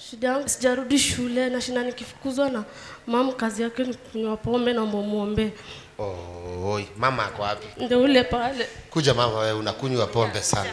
Shida yangu sijarudi shule na shinda nikifukuzwa na mam, kazi yake ni kunywa pombe na mumwombee. Oi, mama ako wapi? Ndio ule pale. Kuja mama, wewe unakunywa pombe sana.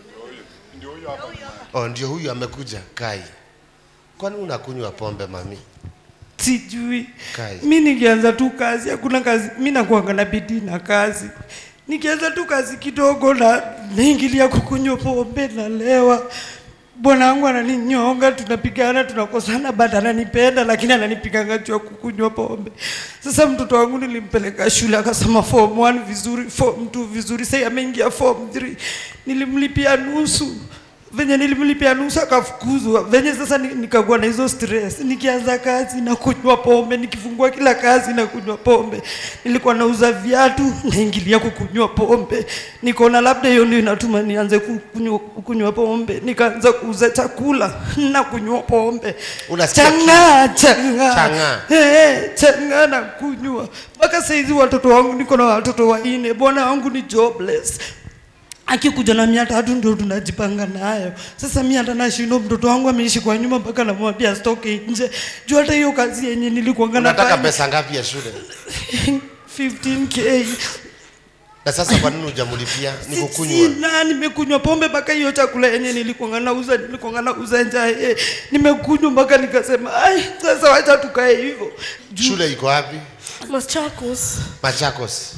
Oh, ndio huyu amekuja. Kai, kwani unakunywa pombe mami? sijui Kazi. mi nikianza tu kazi hakuna kazi mi nakuanga na bidii na kazi nikianza tu kazi kidogo na naingilia kukunywa pombe nalewa bwana wangu ananinyonga tunapigana tunakosana but ananipenda lakini ananipiganga juu ya kukunywa pombe sasa mtoto wangu nilimpeleka shule akasoma form 1 vizuri form 2 vizuri sasa ameingia form 3 nilimlipia nusu venye nilimlipia nusu akafukuzwa venye sasa ni- nikakuwa na hizo stress nikianza kazi na kunywa pombe nikifungua kila kazi na kunywa pombe nilikuwa nauza viatu naingilia kukunywa pombe nikaona labda hiyo ndio inatuma nianze kukunywa kukunywa pombe nikaanza kuuza chakula na kunywa pombe Unasikia chang'aa chang'aa Chang'aa. Eh, chang'aa na kunywa mpaka saizi watoto wangu niko na watoto wanne bwana wangu ni jobless akikuja na mia tatu ndio tunajipanga nayo sasa mi hata nashindwa mtoto wangu ameishi kwa nyuma mpaka namwambia stoke nje juu hata hiyo kazi yenye nilikuanga Unataka nafanya pesa ngapi ya shule? 15k Na sasa kwa nini hujamlipia? Ni kukunywa. sina nimekunywa pombe mpaka hiyo chakula yenye nilikuanga nauza nilikuanga nauza njae nimekunywa mpaka nikasema ai sasa wacha tukae hivyo Juu- Shule iko wapi? Machakos. Machakos.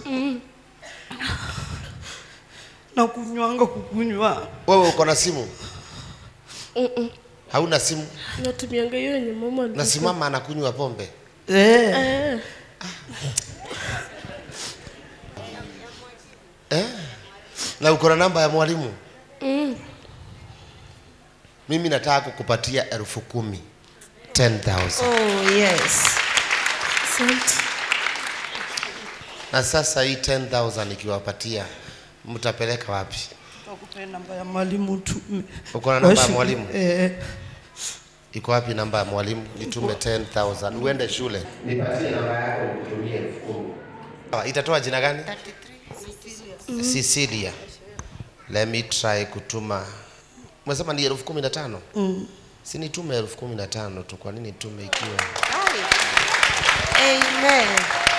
na kunywanga kukunywa Wewe uko na simu? Mm-mm. Hauna simu? Natumianga hiyo yenye mama alinipa. Na si mama anakunywa pombe? eh. Eh. Eh? Na uko na namba ya mwalimu? Mm. Mimi nataka kukupatia elfu kumi. 10,000. Oh, yes. Asante. Na sasa hii 10,000 nikiwapatia mtapeleka wapi? Nakupea namba ya mwalimu tume. Uko na namba ya Washi- mwalimu? Eh, Iko wapi namba ya mwalimu? Nitume 10,000 uende shule. Nipatie namba yako ukutumie elfu kumi. Ah, Itatoa jina gani? Cecilia. Let me try kutuma. Umesema ni elfu kumi na tano? mm. Si nitume elfu kumi na tano tu, kwa nini nitume ikiwa Amen.